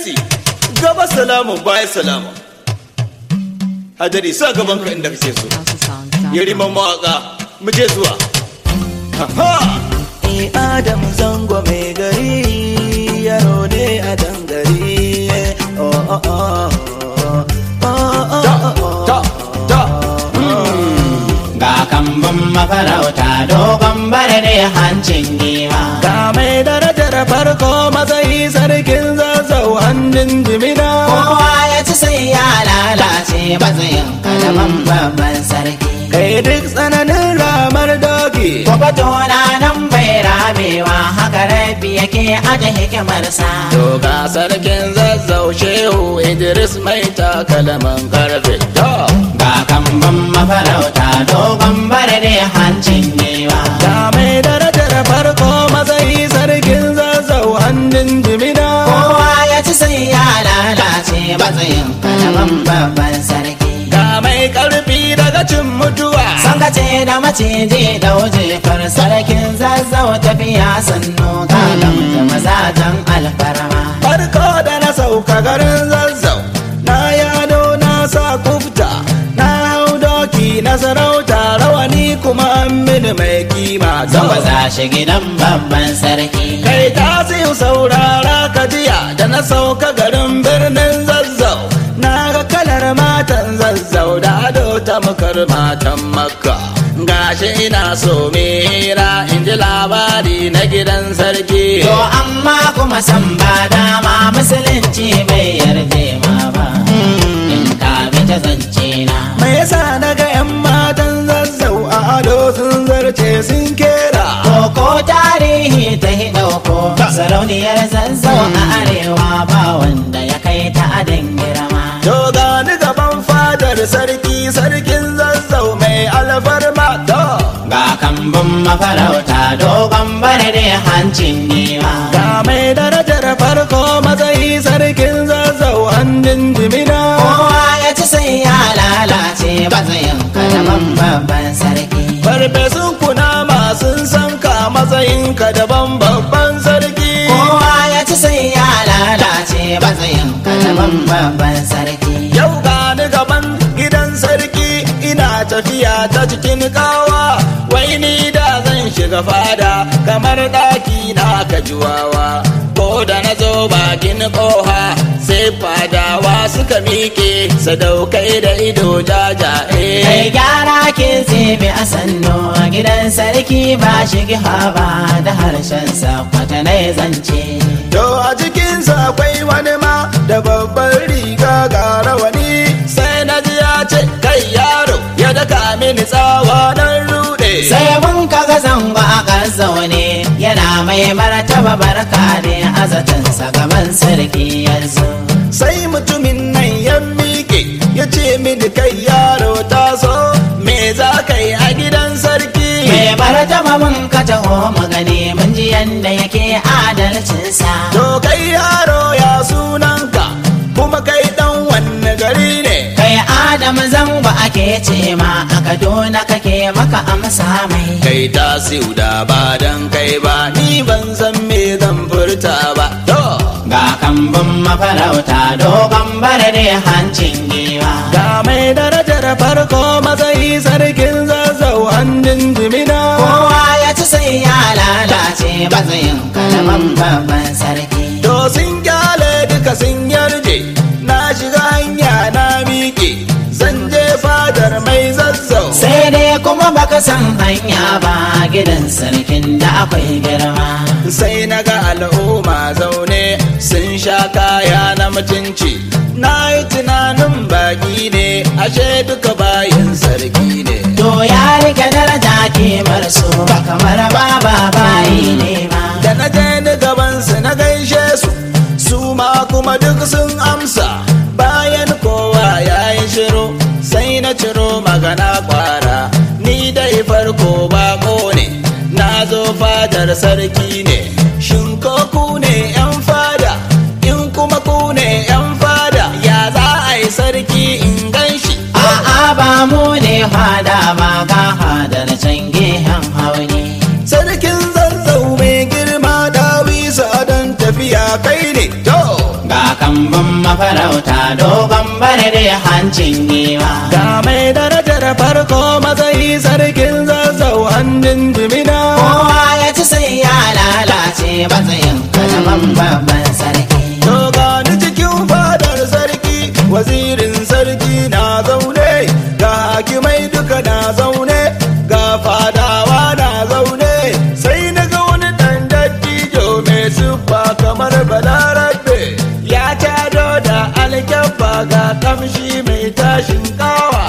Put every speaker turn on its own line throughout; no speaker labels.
excellency gaba salamu baya salamu hadari sa gaban ka inda kake so yari mawaka mu je zuwa ha
Eh Adam zango mai gari yaro ne a dangare oh oh oh oh oh
ta
oh oh
ta ta
Ga kambun mafarauta dogon bare ne hancin giwa.
Ga mai darajar farko matsayi sarkin zazzau hannun jimina
Kowa ya ci sai ya lalace matsayin kalaman babban sarki.
kai duk tsananin ramar doki
Kwabato na nan bai ramewa haka rabi yake aje hikimarsa.
To ga sarkin zazzau shehu Idris mai takalaman karfe to
Ga kambun mafarauta dogon bare ne hancin giwa.
Ga mai darajar farko matsayi sarkin zazzau hannun jimina
Kowa ya ci sai ya lalace matsayin kalaman babban sarki.
Ga mai karfi daga cin mutuwa
Sangace da maciji da wujefar sarkin zazzau tafiya sannu kalam da mazajen alfarma.
Farko da na sauka garin zazzau Na yado na sa kufta Na hau doki na sarauta rawani kuma an mini mai kima
Zan baza shi gidan babban sarki.
Kai ta saurara ka jiya da na sauka garin birnin zazzau Na ga kalar matan zazzau da ado ta makar matan makka Gashi ina so mera in ji labari na gidan sarki
To amma kuma san ba dama musulunci bai yarje ma ba. In ka bi ta zance na.
Me yasa na ga 'yan matan zazzau a ado sun zarce sun kera
Koko tarihi ta hi ɗauko sarauniyar zazzau a arewa ba wanda ya kai ta adin girma.
To gani gaban fadar sarki sarkin zazzau mai alfarma to
Ga kambun mafarauta dogon bare ne hancin giwa.
Ga mai darajar farko matsayi sarkin zazzau hannun jimina
Kowa ya ci sai ya lalace matsayin kalaman babban sarki.
Farfesun kunama sun san ka matsayin ka daban babban sarki
Kowa ya ci sai ya lalace matsayin kalaman babban sarki.
Yau gani gaban gidan sarki ina tafiya ta cikin kawa wai ni da zan shiga fada kamar ɗaki na kajuwawa ko da na zo bakin ƙoha sai fadawa suka miƙe sadaukai da ido
Kai
jajaye
gyara ke zebe a sannu a gidan sarki ba shi ba da harshen sa kwatanai zance.
To a cikinsa akwai wani ma da babban riga ga rawani sai na ji ya ce kai yaro ya daka mini tsawa nan rude.
Sai mun kaga zango a kan zaune yana mai martaba barka ne a zatansa gaban sarki yanzu.
Sai mutumin nan ya miƙe ya ce mini kai yaro taso me za ka yi a gidan sarki.
Mai martaba mun ka taho mu gani mun ji yanda yake adalcinsa.
To kai yaro ya sunanka kuma kai dan wanne gari ne.
Kai Adam zango ake ce ma a Kaduna kake maka amsa mai.
Kai tasiu da ba dan kai ba ni ban san me zan furta ba. To
Ga kambun mafarauta dogon bare ne hancin giwa.
Ga mai darajar farko matsayi sarkin zazzau hannun jimina.
Kowa ya ci sai ya lalace matsayin kalaman babban sarki.
To sun kyale duka sun yarje, na shiga hanya na miƙe, zan je fadar mai zazzau.
Sai dai kuma baka san hanya ba gidan sarkin da akwai girma.
Sai na ga al'umma zaune sun sha kaya na mutunci. Na yi tunanin baƙi ne, ashe duka bayin sarki ne.
To ya rike daraja kimar su ba kamar baba bayi ne ma.
da na je ni gabansu na gaishe su su ma kuma duk sun amsa bayan kowa ya yi shiru sai na ciro magana kwara ni dai farko bako ne na zo fadar sarki ne shin ko ku ne yan fada in kuma ku ne yan fada ya za a yi sarki in gan shi
A'a ba mu ne fada ba ga hadar can gehen hauni.
sarkin zazzau mai girma dawisa don tafiya kai ne to
ga kambun mafarauta dogon bare da hancin giwa
ga mai darajar farko matsayi sarkin zazzau hannun jimina
kowa ya ci sai ya lalace matsayin kajaman babban sarki
to gani cikin fadar sarki wazirin sarki na zaune ga hakimai duka na zaune ga fadawa na zaune sai na ga wani ɗan dattijo mai siffa kamar balarabe ya tado da alkyabba ga kamshi mai tashin kawa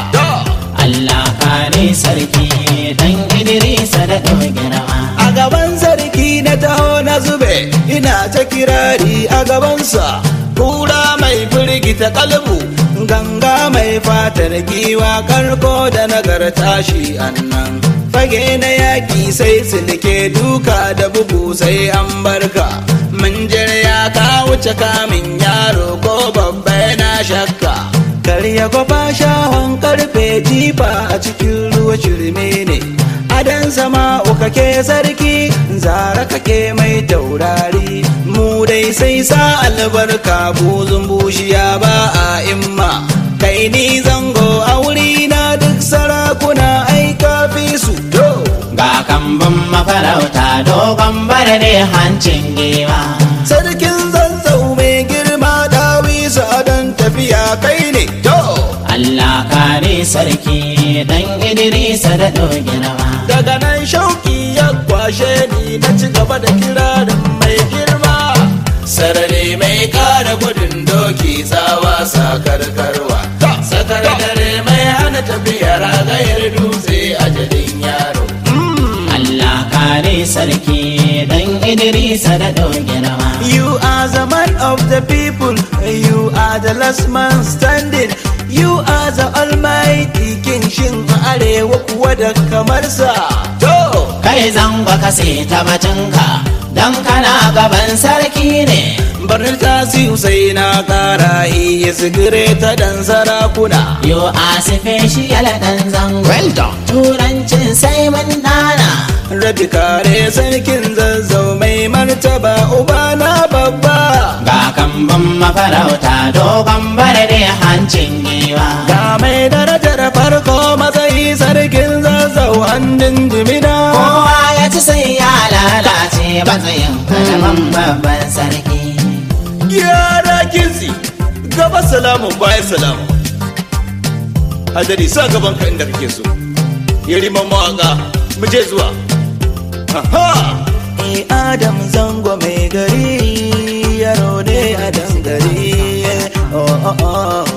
Allah kare sarki dan Idrisa da girma
a gaban sarki na taho na zube ina ta kirari a gabansa kura mai firgita kalbu ganga mai fatar giwa karko da nagarta shi annan fage na yaki sai silke duka da bugu sai an barka manjar ya ka wuce kamin yaro ko babba yana shakka karya gwafa shahon karfe jifa a cikin ruwa shirme ne adan sama uka ke sarki zara kake mai taurari mu dai sai sa albarka buzun bushiya ba a imma kai ni zango a wuri na duk sarakuna aika fi su to
ga kambun mafarauta dogon bare da hancin giwa
sarkin zanzau mai girma dawisa don tafiya kai ne to
Allah kare sarki dan Idrisa da girma
daga nan shauki ya kwashe ni na ci gaba da kirarin mai girma sarari mai kara gudun doki tsawa sakarkarwa sakar dare mai hana tafiya ragayar dutse a jadin yaro
Allah kare sarki dan Idrisa da girma
You are the man of the people, you are the last man standing, you are the almighty king shin a arewa kuwa da kamar sa. To!
kai zango ka ta batunka dan kana gaban sarki ne
Barnar tasiu sai na kara iya sigire ta dan sarakuna.
yo a special dan zango
Well done.
turancin sai mun dana
Rabi kare sarkin zazzau mai martaba uba na babba.
ga kambun mafarauta dogon bare da hancin giwa
Ga mai darajar farko matsayi sarkin zazzau hannun jimina.
kowa ya ci sai ya lalace matsayin kajaman babban sarki
Gyara kinsi gaba salamun baya salamu. Hadari sa gaban ka inda kake so. Yariman mawaka mu je zuwa. Aha!
Eh Adam zango mai gari yaro ne a dangare oh oh oh